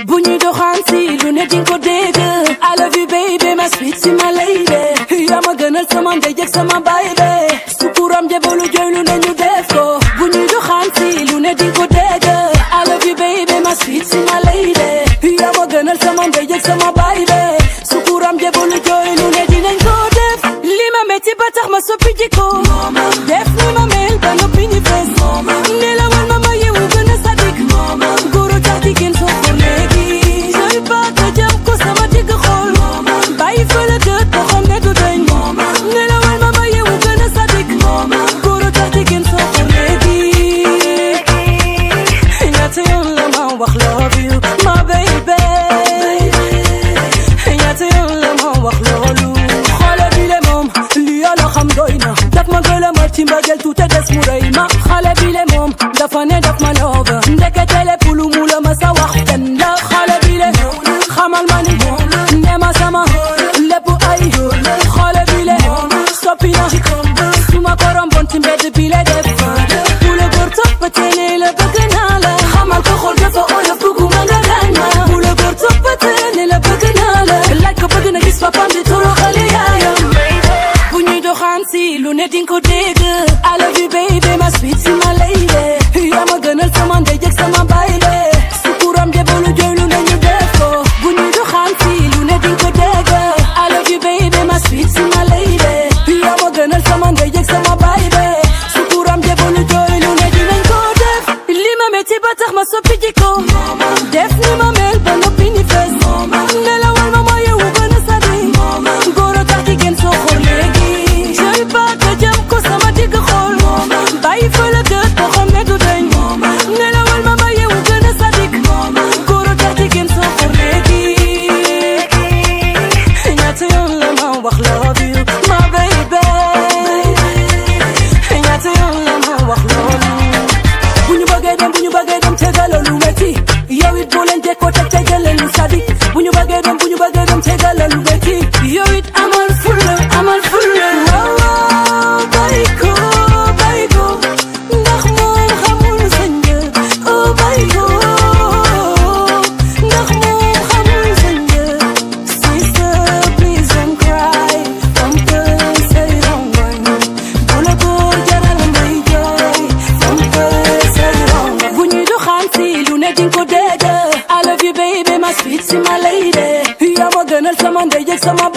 bu ñuy doxaan si lu ne dinga ko dégg I love you baby ma sweet si ma lady yaa ma gënal sama ndey jëg sama baay be sukuram jabalu jooy lu ne ñu def ko bu ñuy doxaan si lu ne dinga ko dégg I love you baby ma sweet si ma lady yaa ma gënal sama ndey jëg sama baay be sukuram jabalu jooy lu ne dinañ ko def li ma metti ba tax ma soppi jikko def ni ma mel ba noppi ni fees nelawal ma ma yeewu gën a sadik góoro tax jigéen soo ko léegi jël paaka jam ko sama digg xool bàyyi fële gët boo xam ne du deñ nelawal ma ma yeewu gën a sadik góoro tax jigéen soo ko léegi ñaata yoon la ma wax love you ma baby ñaata yoon la ma wax loolu xale bi le moom li yàlla xam doy na daf ma gëlëmal ci mbëggeel tuute des mu rëy ma xale bi le moom dafa ne daf ma love ndekete le pulu mu la ma sa wax fen la xale bi le xamal ma ni ne ma sama lépp ay xale bi le soppi na su ma ko romboon ci mbedd bi le def bu la góor toppatee la bëgg naa la xamal ko xool dafa oyof bëgguma nga gaañ ma bu la góor toppatee la bëgg naa la laaj ko bëgg na gis papam di toroxale yaayam bu ñuy doxaan si lu ne dinga ko dégg I love you baby ma sweet si ma lady yaa ma gënal sama ndey jëg sama baay le sukuram jabalu jooy lu ne ñu def ko bu ñuy doxaan si lu ne dinga ko dégg I love you baby ma sweet si ma lady yaa ma gënal sama ndey jëg sama baay le sukuram jabalu jooy lu ne dinañ ko def li ma metti ba tax ma soppi jikko def ni ma mel ba noppi ni fees nelawal ma ma yeewu gën a sadi góor a tax jigéen soo xool léegi jël paaka jam ko sama digg xool bàyyi fële gët boo xam ne du deñ nelawal ma ma yeewu gën a sadik góor a tax jigéen soo xool léegi ñaata yoon la ma wax love you ma baby ñaata yoon la ma wax loolu bu ñu bëggee dem bu ñu bëggee dem tegala lu metti yow it boo leen jekkoo teg tegale lu sadik bu ñu bëggee dem bu ñu bëggee dem tegala lu metti yow it amal fulla amal fulla waaw waaw bàyyi ko bàyyi ko ndax moom xamul sa njëg oh bàyyi ko ndax moom xamul sa njëg sister please don't cry fompal say rongoñ bu la góor jaral may jooy fompal say rongoñ bu ñuy doxaan si lu ne dinga ko dégg I love you baby ma sweet si ma lady yaa ma gënal sama ndey jëg sama